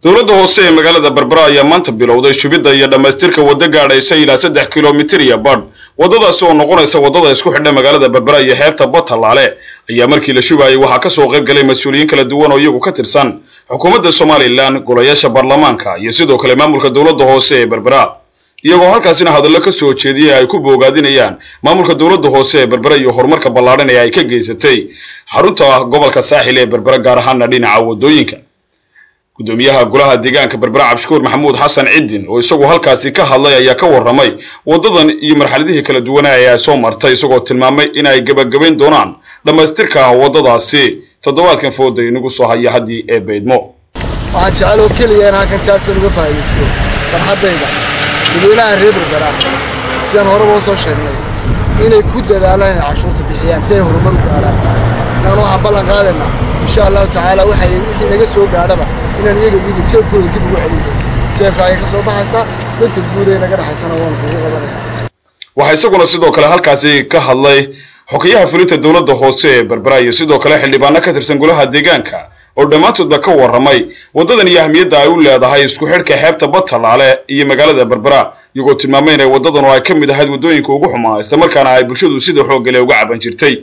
dowladda hoose ee magaalada berbera ayaa maanta bilowday shubidda iyo dhammaystirka waddo gaadhaysa ilaa saddex kilomitir iyo badh waddadaasi oo noqonaysa waddada isku xidha magaalada berbera iyo xeebta batalaale ayaa markii la shubayay waxaa ka soo qayb galay mas-uuliyiin kala duwan oo iyagu ka tirsan xukuumadda somalilan golayaasha baarlamaanka iyo sidoo kale maamulka dowladda hoose ee berbera iyagoo halkaasina hadallo ka soo jeediyay ay ku boogaadinayaan maamulka dowladda hoose ee berbera iyo horumarka ballaadhan ee ay ka geysatay xarunta gobolka saaxil ee berbera gaar ahaana dhinaca waddooyinka gudoomiyaha golaha deegaanka berbera cabdishukuur maxamuud xasan ciddin oo isagu halkaasi ka hadlay ayaa ka warramay waddadan iyo marxaladihii kala duwanaa ee ay soo martay isagoo tilmaamay in ay gebagabayn doonaan dhammaystirka waddadaasi toddobaadkan fooda inagu soo haya haddii ee baydmo waxaan jecel oo keliya in halkan jaarsan uga faa'iidaysto farxaddayda dadweynaha reer berbera sidaan horeba u soo sheegnay inay ku dadaalaan inay cashuurta bixiyaan si ay horumar u gaadhaan inaan waxaan ballan qaadaynaa insha allahu tacaala waxay wixii naga soo gaadhaba inaan iyaga iyaga jeebkooda dib ugu celin doono jeebka ayay ka soo baxaysaa danta guud ee naga dhexaysana waan kugu qabanaya waxaa isaguna sidoo kale halkaasi ka hadlay xogayaha fulinta dowladda hoose ee berbera iyo sidoo kale xildhibaano ka tirsan golaha deegaanka oo dhammaantoodba ka warramay waddadan iyo ahmiyadda ay u leedahay isku xidhka xeebta batalaale iyo magaalada berbera iyagoo tilmaamay inay waddadan oo ay ka mid ahayd waddooyinka ugu xumaa islamarkaana ay bulshadu sida xooggale uga caban jirtay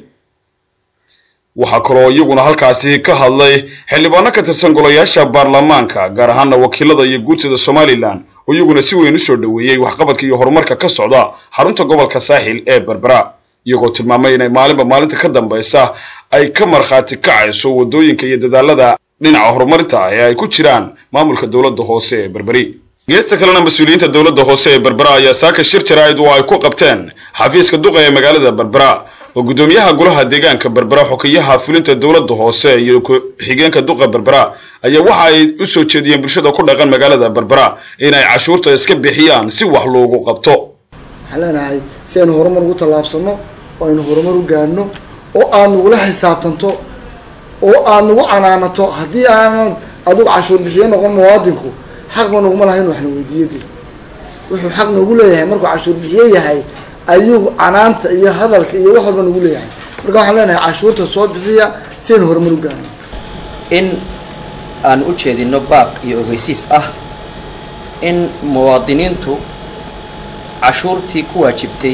waxaa kaloo iyaguna halkaasi ka hadlay xildhibaano ka tirsan golayaasha baarlamaanka gaar ahaana wakiilada iyo guurtada somalilan oo iyaguna si weyn u soo dhoweeyey waxqabadka iyo horumarka ka socda xarunta gobolka saaxil ee berbera iyagoo tilmaamay inay maalinba maalinta ka dambaysa ay ka markhaati kacayso waddooyinka iyo dadaalada dhinaca horumarinta ee ay ku jiraan maamulka dowladda hoose ee berberi geesta kalena mas-uuliyiinta dowladda hoose ee berbera ayaa saaka shir jaraa'id oo ay ku qabteen xafiiska duqa ee magaalada berbera oo guddoomiyaha golaha deegaanka berbera xokiyaha fulinta dowladda hoose iyo ku-xigeenka duqa berbera ayaa waxa ay u soo jeediyeen bulshada ku dhaqan magaalada berbera inay cashuurta iska bixiyaan si wax loogu qabto waxaan leenahay si aynu horumar ugu tallaabsanno oo aynu horumar u gaadhno oo aad nagula xisaabtanto oo aad nagu canaanato haddii aanan adigu cashuur bixiye noqon muwaadinku xaqba naguma laha inu waxna weydiiyade wuxuu xaq nagu leeyahay markuu cashuur bixiye yahay ayuu canaanta iyo hadalka iyo wax walba nagu leeyahay marka waxaan leenahay cashuurta soo bixiya si aynu horumar u gaadhno in aan u jeedino baaq iyo ogeysiis ah in muwaadiniintu cashuurtii ku waajibtay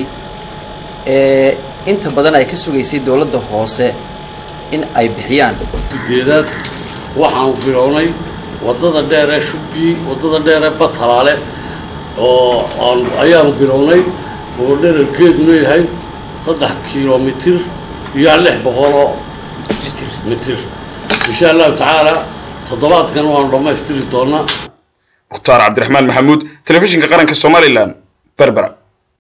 ee inta badan ay ka sugaysay dowladda hoose in ay bixiyaan ujeedaad waxaanu bilownay waddada dheer ee shubkii waddada dheer ee batalaale oo aan ayaanu bilownay oo dherarkeeduna yahay saddex kilomitir iyo lix boqoloo mitir insha allahu tacaala toddobaadkan waanu dhammaystiri doonaa mukhtaar cabdiraxmaan maxamuud telefishinka qaranka somalilan berbera